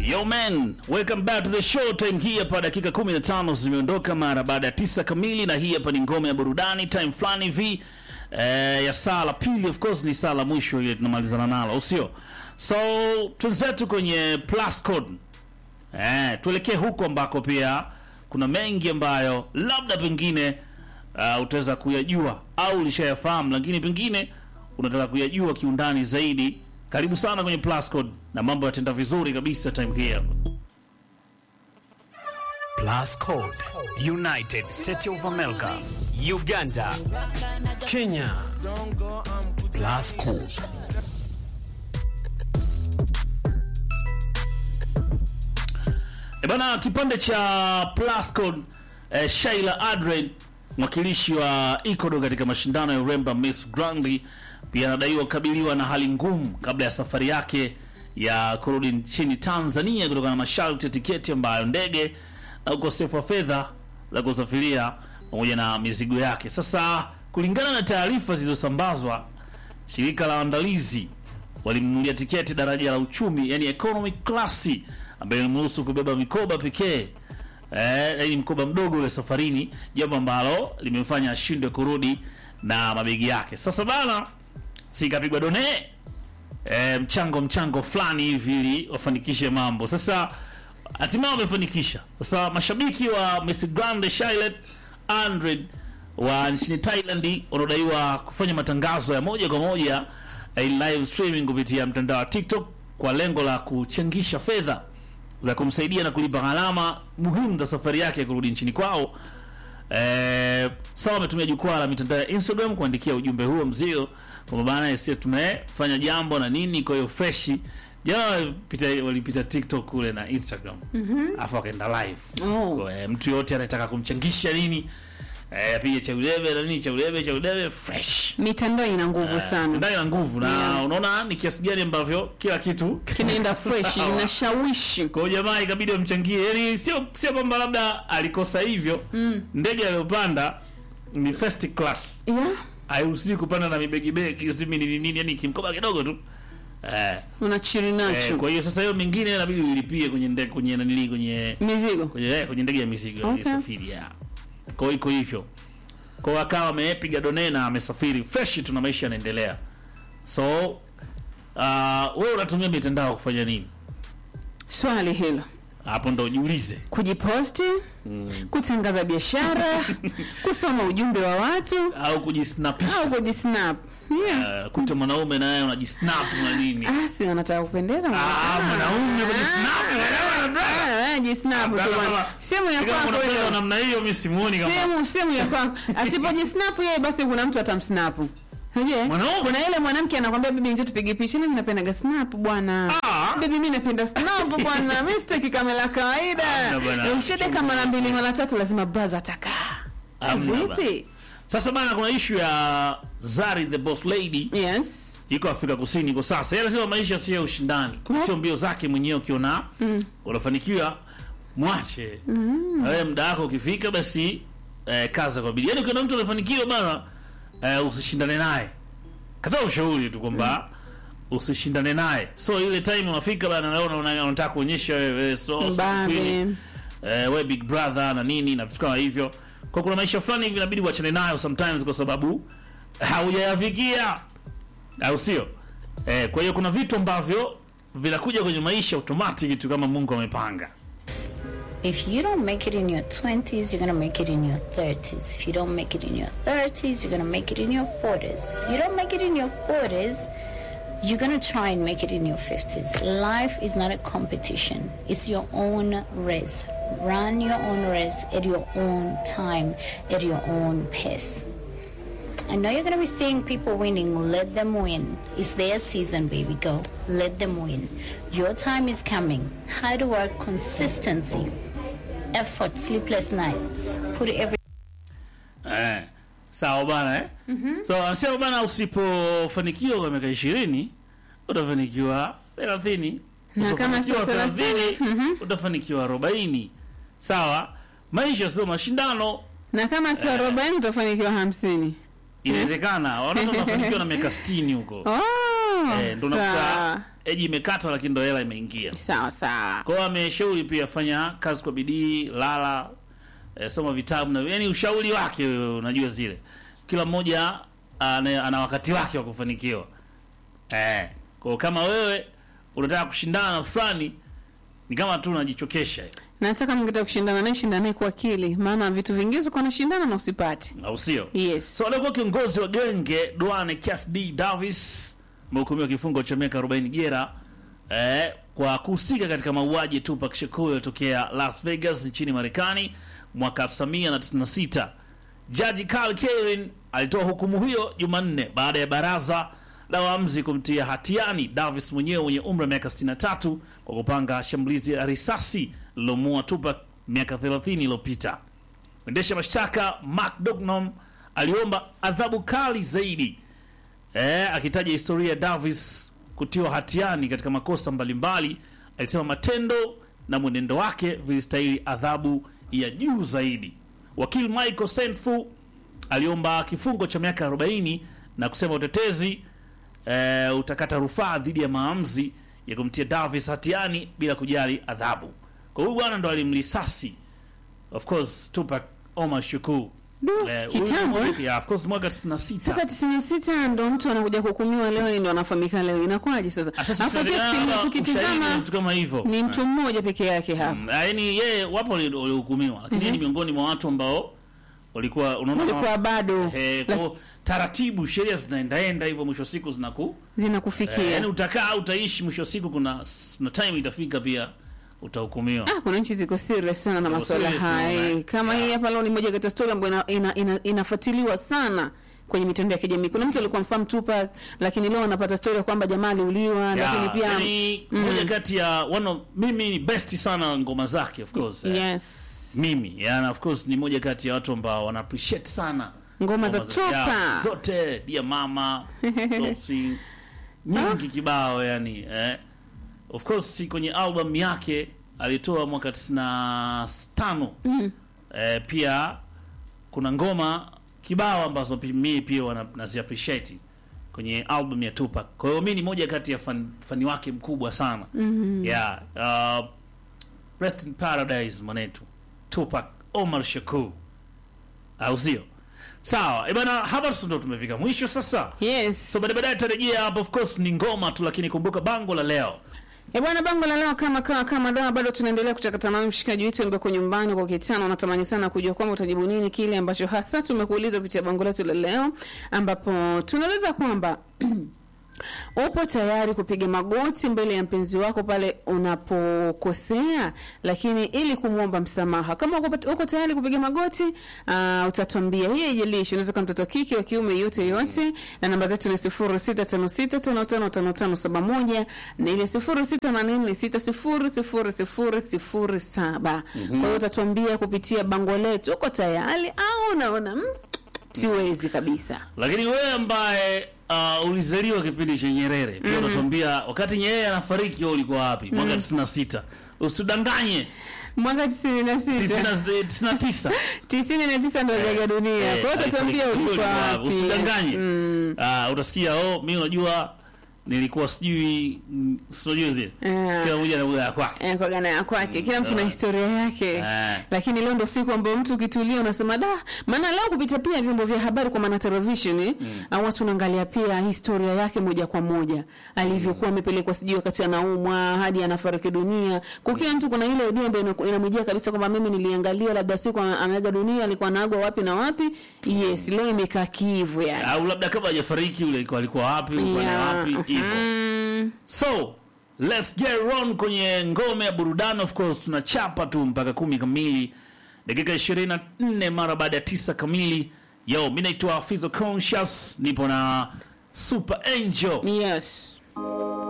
Yo man, welcome back to the show. Time hii hapa dakika 15 zimeondoka mara baada ya tisa kamili, na hii hapa ni ngome ya burudani time fulani hivi eh, ya saa la pili. Of course ni saa la mwisho ile tunamalizana nalo, au sio? So twenzetu kwenye plus code eh, tuelekee huko ambako pia kuna mengi ambayo labda pengine uh, utaweza kuyajua au ulishayafahamu, lakini pengine unataka kuyajua kiundani zaidi. Karibu sana kwenye plus code na mambo yatenda vizuri kabisa time hii hapa. Plus Code, United States of America, Uganda, Kenya. Plus Code. E bana, kipande cha plus code eh, Shaila Adred mwakilishi wa Ecuador katika mashindano ya uremba Miss Grandi pia anadaiwa kukabiliwa na hali ngumu kabla ya safari yake ya kurudi nchini Tanzania kutokana na masharti ya tiketi ambayo ndege na ukosefu wa fedha za kusafiria pamoja na mizigo yake. Sasa kulingana na taarifa zilizosambazwa, shirika la waandalizi walimnunulia tiketi daraja la uchumi, yani economy class, ambayo ilimruhusu kubeba mikoba pekee eh, yani mkoba mdogo ule safarini, jambo ambalo limemfanya ashindwe kurudi na mabegi yake. Sasa bana, sikapigwa done eh, mchango mchango fulani hivi ili wafanikishe mambo. Sasa hatimaye wamefanikisha. Sasa mashabiki wa Miss Grande Charlotte Andred wa nchini Thailand wanaodaiwa kufanya matangazo ya moja kwa moja eh, live streaming kupitia mtandao wa TikTok kwa lengo la kuchangisha fedha za kumsaidia na kulipa gharama muhimu za safari yake ya kurudi nchini kwao. Eh, sawa wametumia jukwaa la mitandao ya Instagram kuandikia ujumbe huo mzio kwamba bana, sisi tumefanya jambo na nini, kwa hiyo fresh jana walipita, walipita TikTok kule na Instagram alafu wakaenda live Oh. kwa eh, mtu yote anataka kumchangisha nini eh, apige cha udebe na nini cha udebe cha udebe fresh mitandao ina nguvu sana ndani na nguvu na Yeah. unaona ni kiasi gani ambavyo kila kitu kinaenda fresh Sawa. inashawishi kwa hiyo jamaa ikabidi wamchangie, yani sio sio kwamba labda alikosa hivyo mm. ndege aliyopanda ni first class, yeah. hairuhusiwi kupanda na mibegi begi simi nini nini, yani kimkoba kidogo tu eh, unachiri eh, nacho kwa hiyo sasa hiyo mingine inabidi ulipie kwenye ndege kwenye nanili kwenye mizigo kwenye eh, kwenye ndege ya mizigo Okay. okay. safiri ya kwa hiyo iko hivyo kwa hiyo akawa amepiga done na amesafiri fresh tu na maisha yanaendelea so uh, wewe unatumia mitandao kufanya nini swali hilo hapo ndo ujiulize kujiposti kutangaza biashara kusoma ujumbe wa watu au kujisnapisha au kujisnap yeah. uh, kuta mwanaume naye unajisnap na nini ah, si wanataka kupendeza Ah, mwanaume kujisnap, jisnap tu bwana sehemu ya Kama kwako unapenda hiyo namna hiyo mimi simuoni kama sehemu sehemu ya kwako asipojisnap yeye basi kuna mtu atamsnapu Unajua? Mwanaume? kuna ile mwanamke anakwambia bibi njoo tupige picha mimi napendaga snap bwana Ah. bibi mimi napenda snap bwana mimi sitaki kamera kawaida Hamna bwana. ukishadeka mara mbili mara tatu lazima brother atakaa Hamna vipi sasa bana kuna issue ya Zari the boss lady yes iko Afrika Kusini kwa sasa. Yeye anasema maisha sio ya ushindani, What? sio mbio zake mwenyewe. Ukiona unafanikiwa mwache na wewe, muda wako ukifika, basi eh, kaza kwa bidii. Yaani ukiona mtu anafanikiwa bana, eh, usishindane naye, katoa ushauri tu kwamba usishindane naye. So ile time unafika bana, naona una- unataka kuonyesha wewe so, so Mbabe. queen, eh, we big brother na nini na vitu kama hivyo. Kwa kuna maisha fulani hivi inabidi uachane nayo sometimes, kwa sababu haujayafikia au sio? Eh, kwa hiyo kuna vitu ambavyo vinakuja kwenye maisha automatic tu kama Mungu amepanga. If you don't make it in your 20s, you're gonna make it in your 30s. If you don't make it in your 30s, you're gonna make it in your 40s. If you don't make it in your 40s, you're gonna try and make it in your 50s. Life is not a competition, it's your own race. Run your own race at your own time, at your own pace. I know you're going to be seeing people winning. Let them win. It's their season, baby. Go. Let them win. Your time is coming. Hard work, consistency, effort, sleepless nights. Put every Eh, sawa bana eh? So anasema bana, usipofanikiwa kwa miaka ishirini utafanikiwa thelathini Na kama sio Usipofanikiwa thelathini, 30, utafanikiwa arobaini Sawa, maisha sio mashindano. na kama sio arobaini utafanikiwa hamsini Inawezekana watoto wanafanikiwa na miaka sitini huko oh. eh, ndo sawa. nakuta eji imekata lakini ndo hela imeingia sawa sawa kwa hiyo ameshauri pia fanya kazi kwa bidii lala eh, soma vitabu na yani ushauri wake wewe, unajua zile kila mmoja ana, ana wakati wake wa kufanikiwa eh, kwa hiyo kama wewe unataka kushindana na fulani ni kama tu unajichokesha nataka mngetaka kushindana naye shindana naye kwa akili maana vitu vingine ziko nashindana na usipate au sio yes so aliyekuwa kiongozi wa genge Duane KFD Davis amehukumiwa kifungo cha miaka 40 jela eh, kwa kuhusika katika mauaji ya Tupac Shakur yaliyotokea Las Vegas nchini Marekani mwaka 1996. Jaji Carl Kevin alitoa hukumu hiyo Jumanne baada ya baraza la waamuzi kumtia hatiani Davis mwenyewe mwenye umri wa miaka 63 kwa kupanga shambulizi la risasi lililomua Tupac miaka 30 iliyopita. Mwendesha mashtaka Mark Dugnan aliomba adhabu kali zaidi eh, akitaja historia ya Davis kutiwa hatiani katika makosa mbalimbali. Alisema matendo na mwenendo wake vilistahili adhabu ya juu zaidi. Wakili Michael Sentfu aliomba kifungo cha miaka 40 na kusema utetezi eh, utakata rufaa dhidi ya maamuzi ya kumtia Davis hatiani bila kujali adhabu. Kwa huyu bwana ndo alimlisasi of course Tupac Omar Shakur Du, Eh, kitambo huyu- eh? yeah, of course mwaka 96 sasa tisini na sita ndo mtu anakuja kuhukumiwa leo ndo anafahamika leo inakuwaje sasa Ah, sasa Alafu pia tunategemea tukitizama- kwamba ushahidi na tukitizama vitu kama hivyo ni mtu mmoja peke yake hapa Mm, yaani yeye wapo wali- waliohukumiwa lakini yeye ni miongoni mwa watu ambao walikuwa unaona kama- ulikuwa bado eh, la- kwa taratibu sheria zinaendaenda hivyo mwisho wa siku zinaku zinakufikia eh, yaani utakaa utaishi mwisho wa siku kuna kuna time itafika pia utahukumiwa Ah, kuna nchi ziko serious sana na Ziko masuala serious haya sana, eh. kama yeah. hii hapa leo ni moja kati ya story ambayo ina, ina, ina, inafuatiliwa sana kwenye mitandao ya kijamii kuna mtu alikuwa mfahamu Tupac lakini leo anapata story ya kwamba jamaa aliuliwa lakini Yeah, pia yaani moja kati ya one of, mimi ni best sana ngoma zake of course eh. yes mimi yani of course ni moja kati ya watu ambao wana appreciate sana Ngoma za yeah, Tupac. zote dia mama Dolphy, nyingi kibao yani eh. of course si kwenye album yake alitoa mwaka 95 mm. eh, pia kuna ngoma kibao ambazo pi- mimi pia wana- nazi appreciate kwenye album ya Tupac. Kwa hiyo mimi ni moja kati ya fan, fani wake mkubwa sana. Mm-hmm. Yeah, uh, Rest in Paradise mwanetu. Tupac Omar Shakur. Au sio? Sawa. Eh bana hapa ndo tumefika mwisho sasa. yes So baadaye baadaye tarejea hapo of course ni ngoma tu lakini kumbuka bango la leo. E bwana, bango la leo kama kama kama dawa, bado tunaendelea kuchakata nawe mshikaji wetu ambaye kwa nyumbani kwa kitano, natamani sana kujua kwamba utajibu nini kile ambacho hasa tumekuuliza kupitia bango letu la leo, ambapo tunauliza kwamba upo tayari kupiga magoti mbele ya mpenzi wako pale unapokosea, lakini ili kumwomba msamaha. Kama uko, uko tayari kupiga magoti uh, utatuambia. Hii haijalishi, unaweza kama mtoto wa kike wa kiume, yote yote, na namba zetu ni 0656555571 na ile 0684600007. Kwa hiyo utatuambia kupitia bango letu, uko tayari au unaona mm, siwezi kabisa. Lakini wewe ambaye uh, ulizaliwa kipindi cha Nyerere pia unatuambia wakati Nyerere anafariki wewe ulikuwa wapi? Mwaka 96. Usitudanganye. Mwaka 96 99. tisini na tisa ndo aliaga dunia. Kwa hiyo utatuambia ulikuwa wapi? Usidanganye. Mm. Ah, utasikia oh, mimi unajua nilikuwa sijui mm, sijui zile. Eh. Kila mmoja na wilaya kwake. Eh, kwa gana ya kwake kila mtu na sawa. historia yake Eh. lakini leo ndo siku ambayo mtu ukitulia unasema da maana leo kupitia pia vyombo vya habari kwa maana television mm. watu unaangalia pia historia yake moja kwa moja alivyokuwa amepelekwa sijui wakati anaumwa hadi anafariki dunia kwa kila mtu kuna ile idea ambayo inaku- inamjia kabisa kwamba mimi niliangalia labda siku ame- ameaga dunia alikuwa anaagwa wapi na wapi yes leo imekaa kivu yani Au labda kabla hajafariki yule alikuwa alikuwa wapi, alikuwa na Yeah. wapi hivyo. Mm. So let's get on kwenye ngome ya burudani. Of course tunachapa tu mpaka kumi kamili, dakika 24 mara baada ya tisa kamili. Yo, mi naitwa Fizo Conscious, nipo na Super Angel. yes